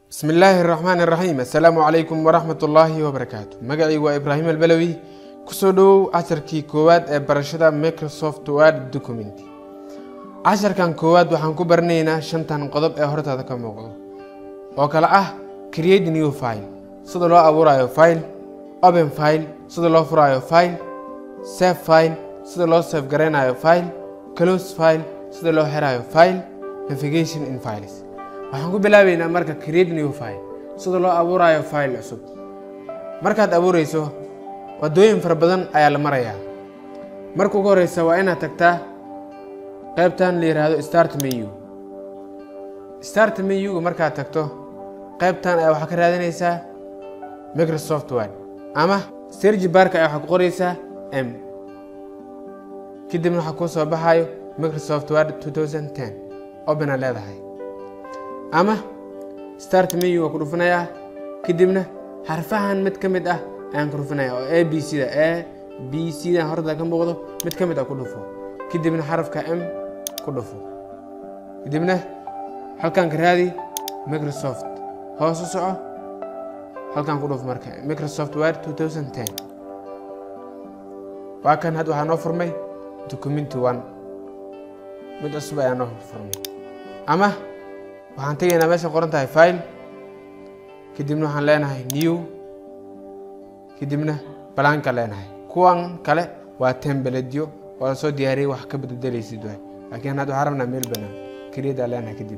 bismi illaahi araxmaan iraxiim assalaamu calaykum waraxmat ullaahi wabarakaatu magacaygu waa ibraahim albalowi kusoo dhowow casharkii koowaad ee barashada microsoft word document casharkan koowaad waxaan ku baranaynaa shantan qodob ee hortaada ka muuqdo oo kale ah create new file sida loo abuurayo file open file sida loo furaayo file save file sida loo save garaynayo file close file sida loo xirayo file navigation in files waxaan ku bilaabeynaa marka create new file sida loo abuurayo file cusub markaad abuureyso wadooyin fara badan ayaa la marayaa marka ugu horeysa waa inaad tagtaa qaybtan la yidhaahdo start menu start menuga markaad tagto qaybtan ayaa waxaa ka raadinaysaa microsoft word ama sergi barka ayaa waxaa ku qoreysaa m kadibna waxaa kuu soo baxayo microsoft word 2010 openaad leedahay ama start menu waa ku dhufanayaa kadibna xarfahan mid ka mid ah ayaan ku dhufanaya oo a b c da a b c da horta ka muuqdo mid ka mid ah ku dhufo kadibna xarafka m ku dhufo kadibna halkan ka raadi microsoft hoos u soco halkan ku dhufo marka microsoft word 2010 waa kan hadda waxaa noo furmay documenti one mid cusub ayaa noo furmay ama waxaan tegaynaa meesha qoran tahay file kadibna waxaan leenahay new kadibna balaanka leenahay kuwan kale waa tembeledyo oo la soo diyaariyay wax ka bededelaysid waay laakiin hadda waxaan rabnaa meel banaan keliyadaa leenahay kadib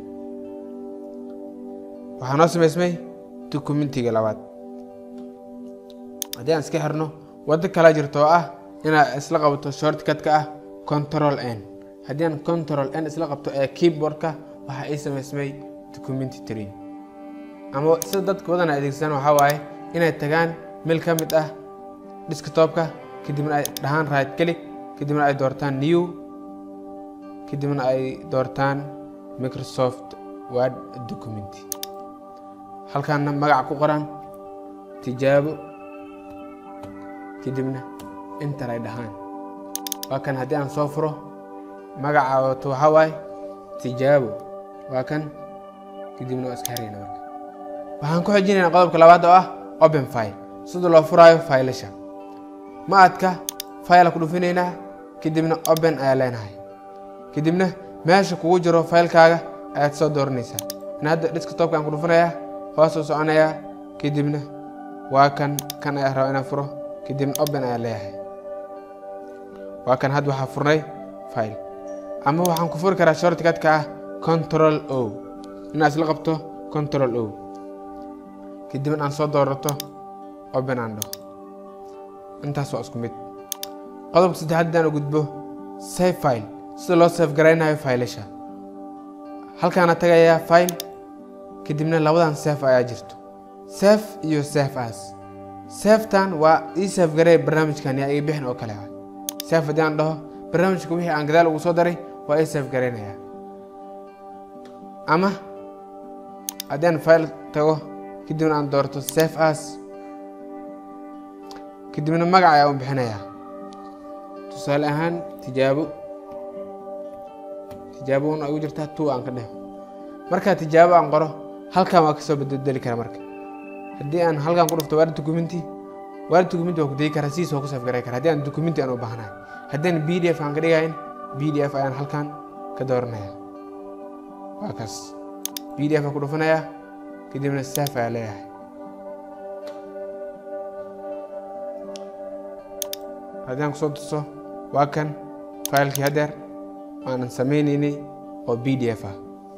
waxaa noo samaysmay documentiga labaad haddii aan iska xirno waddo kala jirto oo ah inaad isla qabato shortcutka ah control n haddii aan control n isla qabto ee keyboardka waxaa ii samaysmay documenti tree ama sida dadka badan ay adeegsadaan waxaa waaye inay tagaan meel ka mid ah desktopka kadibna ay dhahaan right click kadibna ay doortaan new kadibna ay doortaan microsoft word document halkaana magaca ku qoran tijaabo kadibna inter ay dhahaan waa kan haddii aan soo furo magaca wato waxaa waaye tijaabo waa kan kadibna waa iska xirayna marka waxaan ku xijinaynaa qodobka labaad oo ah open file sida loo furaayo faylasha ma adka file ku dhufinaynaa kadibna open ayaa leenahay kadibna meesha kugu jiro faylkaaga ayaad soo dooranaysaa in hadda desktopkaan ku dhufanayaa hoos u soconayaa kadibna waa kan kan ayaa raba inaan furo kadibna open ayaa leeyahay waa kan hadda waxaa furnay file ama waxaan ku furi karaa shortcutka ah control o inaad isla qabto control o kadibna aan soo doorato open aan dhaho intaas waa isku mid qodobka saddexaad haddaan u gudbo save file sida loo save garaynayo faylasha halkaana tagayaa file kadibna labadan save ayaa jirto save iyo save as safetan waa ii save garay barnaamijkan yaa iga bixin oo kale ah save haddii aan dhaho barnaamijka wixii aan gadaal ugu soo daray waa ii save garaynaya ama haddii aan file tago kadibna aan doorto save as kadibna magac ayaa u bixinayaa tusaale ahaan tijaabo tijaabo un ay u jirtaa two aan ka dheh markaa tijaabo aan qoro halkan waa kasoo bedeli kara marka haddii aan halkan ku dhufto word documenti word documenti waa ku degi karaa sidiis waa ku save garay kara haddii aan documenti aan u baahnahay haddii aan b d f aan ka dhigayn b d f ayaan halkan ka dooranaya waa kaas b d f aan ku dhufanayaa kadibna save ayaa leeyahay haddii aan kusoo tuso waa kan faylkii hadeer aanan samaynaynay oo b d f ah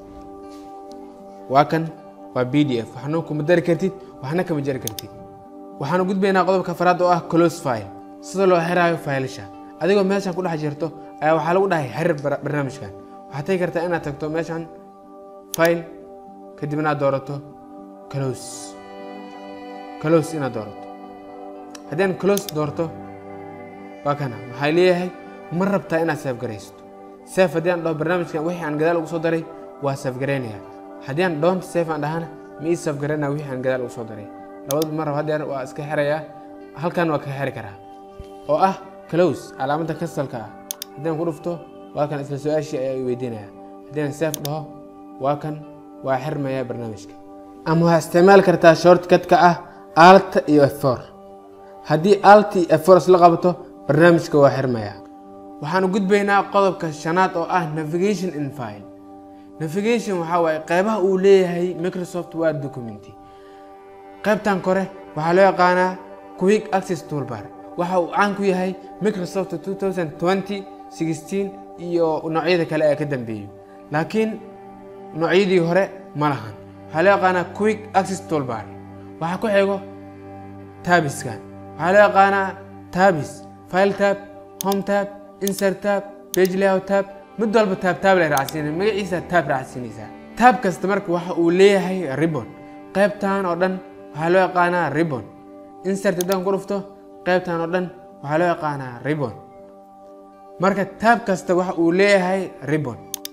waa kan waa b d f waxna kuma dari kartid waxna kama jari kartid waxaanu gudbaynaa qodobka faraad oo ah close file sida loo xiraayo faylasha adigoo meeshan ku dhex jirto ayaa waxaa lagu dhahay xerir barnaamijkan waxaad tagi kartaa inaad tagto meeshan file kadibna aad doorato close close inaad doorato haddii aan close doorto waa kana waxaa leeyahay ma rabtaa inaad save garaysto save haddii aan dhaho barnaamijkan wixii aan gadaal ugu soo daray waa save garaynaya haddii aan don't save aan dhahana ma ii save garaynaya wixii aan gadaal ugu soo daray labadaba ma rabo hadeer waa iska xirayaa halkan waa ka xiri karaa oo ah close calaamadda kasalka ah haddii aan ku dhufto waa kan isla su-aashii ayaa i weydiinaya haddii aan save dhaho waa kan waa xirmaya barnaamijka ama waxaa isticmaali kartaa shortcutka ah alta iyo f4 haddii alta iyo f4 isla qabato barnaamijka waa xirmaya waxaan u gudbaynaa qodobka shanaad oo ah navigation in file navigation waxaa waaye qeybaha uu leeyahay microsoft word documenty qaybtan kore waxaa loo yaqaanaa quick access toolbar waxa uu caan ku yahay microsoft 2020 16 iyo noocyada kale ee ka dambeeyey laakiin noocyadii hore ma lahan waxaa loo yaqaanaa quick access toolbar waxaa ku xigo tabiskan waxaa loo yaqaanaa tabis file tab home tab insert tab page layout tab mid walba taab taab lay raacsiinay magaciisa taab raacsiinaysaa taab kasta marka waxa uu leeyahay ribbon qaybtan oo dhan waxaa loo yaqaanaa ribbon insert haddaan ku dhufto qaybtan oo dhan waxaa loo yaqaanaa ribbon marka taab kasta waxa uu leeyahay ribbon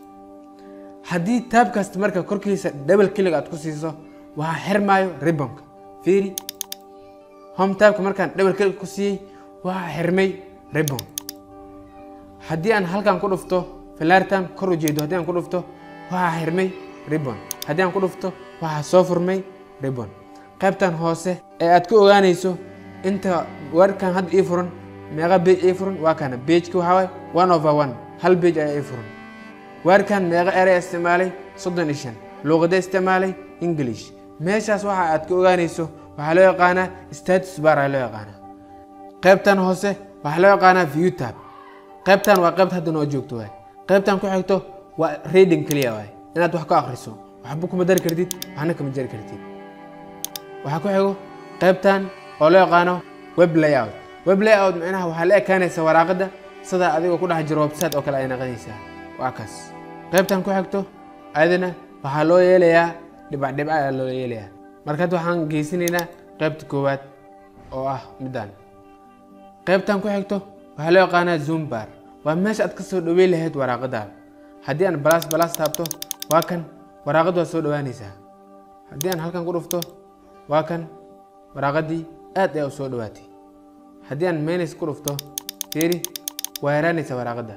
haddii taab kasta marka korkiisa double click aad ku siiso waxaa xirmaayo ribbonka fiiri home taabka markaan double click ku siiyey waxaa xirmay ribbon haddii aan halkan ku dhufto filaartan kor u jeedo haddii aan ku dhufto waxaa xirmay ribbon haddii aan ku dhufto waxaa soo furmay ribbon qaybtan hoose ee aad ku ogaanayso inta warkan hadda ii furan meeqa bage ii furan waa kana bageka waxaa waay one over one hal bage ayaa ii furan warkan meeqa erey isticmaalay soddon iyo shan luuqada isticmaalay english meeshaas waxa aad ka ogaanayso waxaa loo yaqaanaa status bar ayaa loo yaqaanaa qaybtan hoose waxaa loo yaqaanaa view tab qaybtan waa qaybta hadda noo joogto waay qaybtan ku xigto waa reading keliya waay inaad wax ka akhriso waxba kuma dari kartid waxna kama jari kartid waxaa ku xigo qaybtan oo loo yaqaano web layout web layout micnaha waxaa la ekaanaysa waraaqada sida adigoo ku dhex jiro website oo kale ay naqanaysaa waa kaas qaybtan ku xigto ayadana waxaa loo yeelayaa dhibac dhibac ayaa loo yeelayaa markaad waxaan geysanaynaa qaybta koowaad oo ah midaan qaybtan ku xigto waxaa loo yaqaanaa zoom bar waa meesha aad ka soo dhaweyn lahayd waraaqadaada haddii aan balas balas taabto waa kan waraaqad waa soo dhawaanaysaa haddii aan halkan ku dhufto waa kan waraaqadii aad ayaa u soo dhawaatay haddii aan menis ku dhufto fiiri waa yaraanaysaa waraaqadda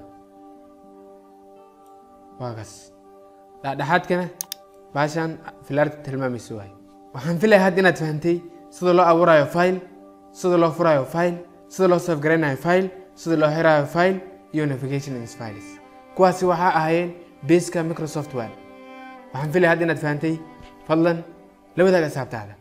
waa kaas dhexdhexaadkana baashaan filaarta tilmaamaysa waay waxaan filaya hadda inaad fahantay sida loo abuurayo file sida loo furayo file sida loo safgaraynayo file sida loo xirayo file iyo navigation in files kuwaasi waxaa ahaayeen baska microsoft word waxaan filaya hadda inaad fahantay fadlan la wadaaga asxaabtaada